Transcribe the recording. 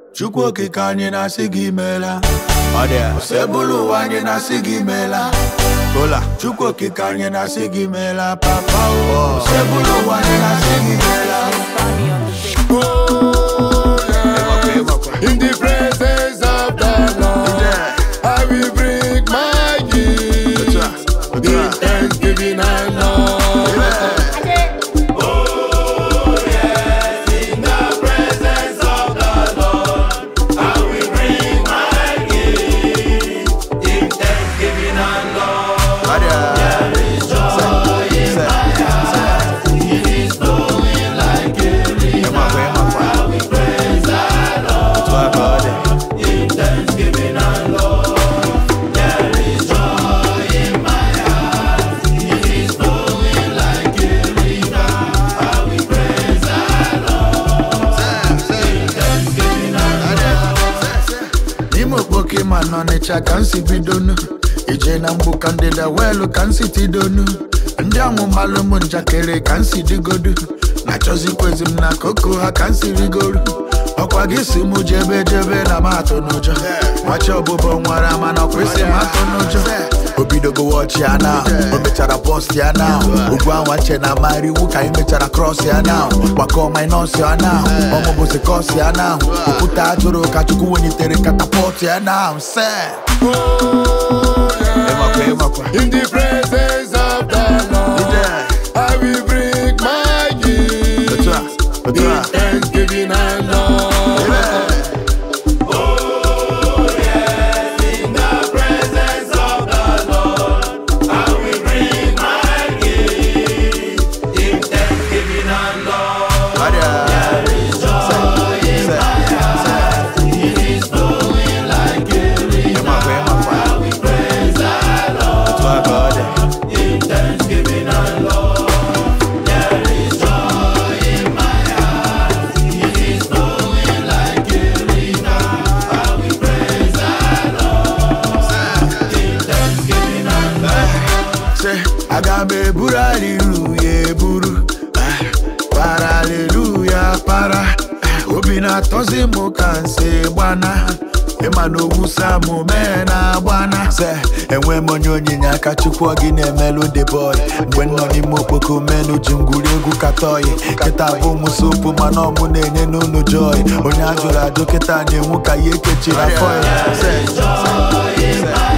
Chukwu okike anyị na-asị gị meela ọ dị ya sebụlụ ụwa anyị na-asị gị meela kola Chukwu okike anyị na-asị gị meela papa o sebụlụ ụwa anyị na-asị gị meela In the presence of the Lord, I will bring my gift in thanksgiving and love. Ọ dị ya. Ịmakwa, ịmakwa. Otu a ka ọ dị. n'ime okpoke ma n'ọnịcha ka m si bidonu ije na mgbu ka ndịda weelu ka m si tidonu ndị ọmụmalụ m njakịrị ka m si digodu na-achọzikwezi m na koko ha ka m si rigoru ọkwa gị si mụ jebe jebe na m atụ n'ụjọ nwachi ọbụbọ nwara mana ọkwesị m atụ n'ụjọ o bidogo wọchi ya na o mechara post ya na ugwu anwa nche na amara iwu ka anyị mechara cross ya na gbakọ minus ya na ọmụbụzi kos ya na okwute ajụrụ ka chukwu welitere katapọt ya na se ịmakwa ịmakwa In the presence of the Lord, I will bring my gift otu a otu in a thanksgiving and love. Ọ dị ya. ịmakwa ịmakwa otu a ka ọ dị Say, aga m eburu aliluya eburu Ah, para aliluya para Ah, obi na-atọzi m ka nsi gbana ịma na owusa m mee na agbana se enwe m onye onyinye aka chukwu ọ gị na-emelụ the boy mgbe m nọ n'ime okpoko menu ji ngwuri egwu katọyi kịta bụ m sopu mana ọmụ na-enye n'ụlọ joy onye a jụrụ ajụ kịta na-enwu ka ya ekechiri afọ ya Se, se, se.